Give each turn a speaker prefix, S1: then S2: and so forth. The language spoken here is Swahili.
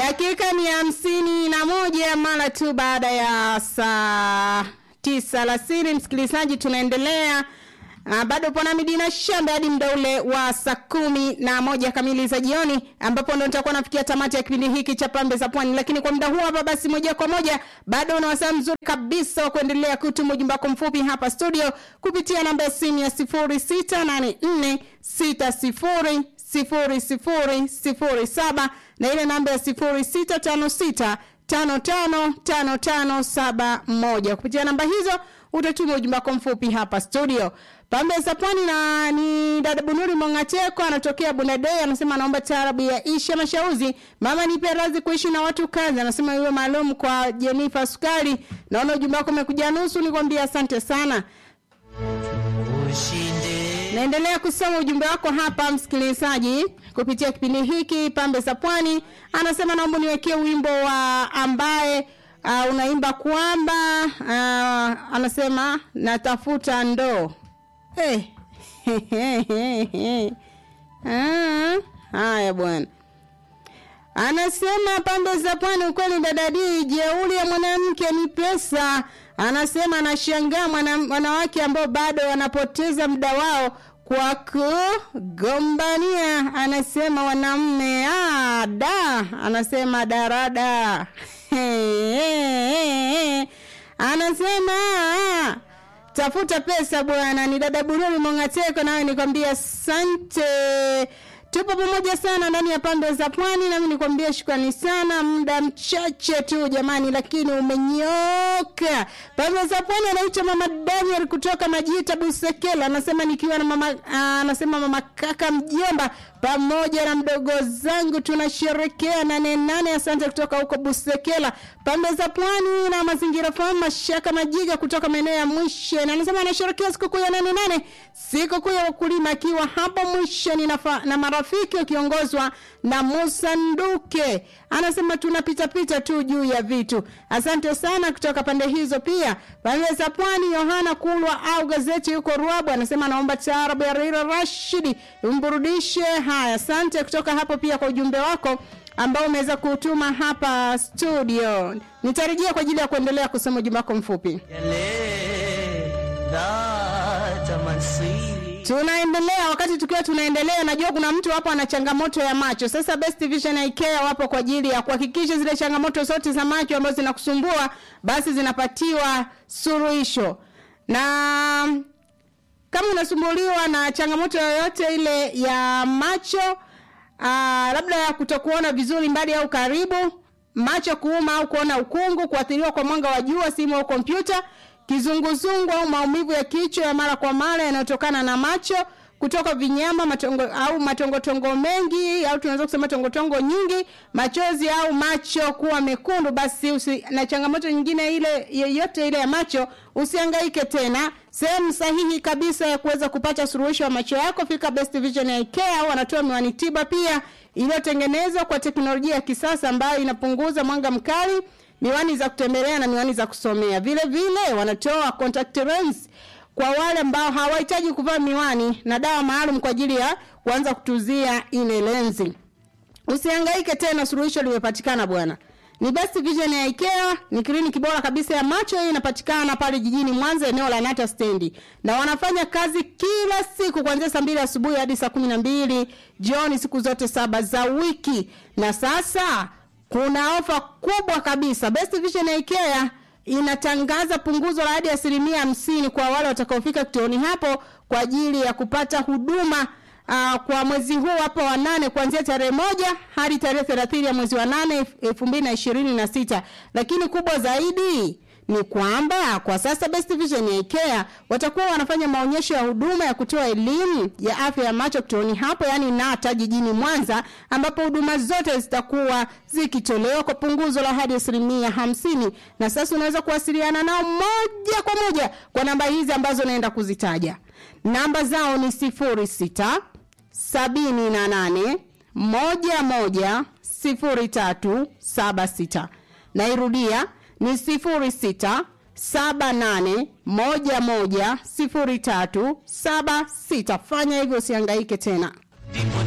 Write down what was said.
S1: Dakika ni hamsini na moja mara tu baada ya saa tisa alasiri. Msikilizaji, tunaendelea Uh, bado pona Midina Shamba hadi muda ule wa saa kumi na moja kamili za jioni, ambapo ndo nitakuwa nafikia tamati ya kipindi hiki cha Pambe za Pwani. Lakini kwa muda huu hapa, basi moja kwa moja, bado una wasaa mzuri kabisa wa kuendelea kutuma ujumbe wako mfupi hapa studio kupitia namba ya simu ya sifuri sita nane nne sita sifuri sifuri sifuri sifuri saba na ile namba ya sifuri sita tano sita tano tano tano tano saba moja. Kupitia namba hizo utatuma ujumbe wako mfupi hapa studio. Pambe za Pwani na ni dada Bunuri Mongateko anatokea Bunadei, anasema anaomba taarabu ya Isha Mashauzi, mama nipe radhi kuishi na watu kazi. Anasema iwe maalum kwa Jenifa Sukari. Naona ujumbe wako umekuja nusu, nikwambia asante sana.
S2: ushinde
S1: Naendelea kusoma ujumbe wako hapa msikilizaji, kupitia kipindi hiki Pambe za Pwani. Anasema naomba niwekee wimbo wa ambaye uh, unaimba kwamba uh, anasema natafuta ndoo. Hey. ah, haya bwana. Anasema pambe za pwani, ukweli dadadi, jeuli ya mwanamke ni pesa. Anasema anashangaa mwana- wanawake ambao bado wanapoteza muda wao kwa kugombania. Anasema wanamme ah, da, anasema darada anasema ah, tafuta pesa bwana. Ni dada Bururi Mongateko, nawe nikwambia asante. Tupo pamoja sana ndani ya pambe za pwani, nami nikwambia shukrani sana. Muda mchache tu jamani, lakini umenyoka. Pambe za pwani anaitwa mama Daniel kutoka Majita Busekela, anasema nikiwa na mama ah, anasema mama kaka mjomba pamoja na mdogo zangu tunasherekea nane nane. Asante kutoka huko Busekela, pambe za pwani na mazingira fahamu. Mashaka Majiga kutoka maeneo ya Mwishe na anasema anasherekea sikukuu ya nane nane, sikukuu ya wakulima, akiwa hapo Mwishe ni nafa, na marafiki wakiongozwa na Musa Nduke. Anasema tunapita pita tu juu ya vitu. Asante sana kutoka pande hizo. Pia pande za pwani, Yohana Kulwa au gazeti yuko Ruabu anasema anaomba taarabu ya Raila Rashidi umburudishe. Haya, asante kutoka hapo pia kwa ujumbe wako ambao umeweza kutuma hapa studio. Nitarejea kwa ajili ya kuendelea kusoma ujumbe wako mfupi.
S2: yale dhata mansiri
S1: Tunaendelea. Wakati tukiwa tunaendelea, najua kuna mtu hapo ana changamoto ya macho. Sasa Best Vision Eye Care wapo kwa ajili ya kuhakikisha zile changamoto zote za macho ambazo zinakusumbua basi zinapatiwa suluhisho. Na kama unasumbuliwa na changamoto yoyote ile ya macho aa, labda ya kutokuona vizuri mbali au karibu, macho kuuma au kuona ukungu, kuathiriwa kwa mwanga wa jua, simu au kompyuta, kizunguzungu au maumivu ya kichwa ya mara kwa mara yanayotokana na macho, kutoka vinyama matongo, au matongotongo mengi au tunaweza kusema tongotongo nyingi, machozi au macho kuwa mekundu, basi usi, na changamoto nyingine ile yeyote ile ya macho, usihangaike tena. Sehemu sahihi kabisa ya kuweza kupata suluhisho ya macho yako, fika Best Vision Eye Care. Wanatoa miwani tiba pia iliyotengenezwa kwa teknolojia ya kisasa ambayo inapunguza mwanga mkali, miwani za kutembelea na miwani za kusomea. Vile vile wanatoa contact lens kwa wale ambao hawahitaji kuvaa miwani na dawa maalum kwa ajili ya kuanza kutuzia ile lenzi. Usihangaike tena, suluhisho limepatikana bwana. Ni Best Vision ya IKEA, ni kliniki bora kabisa ya macho. Hii inapatikana pale jijini Mwanza, eneo la Nata stendi, na wanafanya kazi kila siku kuanzia saa mbili asubuhi hadi saa kumi na mbili jioni, siku zote saba za wiki. Na sasa kuna ofa kubwa kabisa. Best Vision ya IKEA inatangaza punguzo la hadi asilimia hamsini kwa wale watakaofika kituoni hapo kwa ajili ya kupata huduma uh, kwa mwezi huu hapo wa nane kuanzia tarehe moja hadi tarehe thelathini ya mwezi wa nane elfu mbili na ishirini na sita lakini kubwa zaidi ni kwamba kwa sasa Best Vision ya IKEA watakuwa wanafanya maonyesho ya huduma ya kutoa elimu ya afya ya macho kituoni hapo, yani Nata jijini Mwanza, ambapo huduma zote zitakuwa zikitolewa kwa punguzo la hadi asilimia hamsini. Na sasa unaweza kuwasiliana nao moja kwa moja kwa namba hizi ambazo naenda kuzitaja. Namba zao ni sifuri sita sabini na nane moja moja sifuri tatu saba sita. Nairudia ni sifuri sita saba nane moja moja sifuri tatu saba sita. Fanya hivyo, usihangaike tena.
S2: ndipo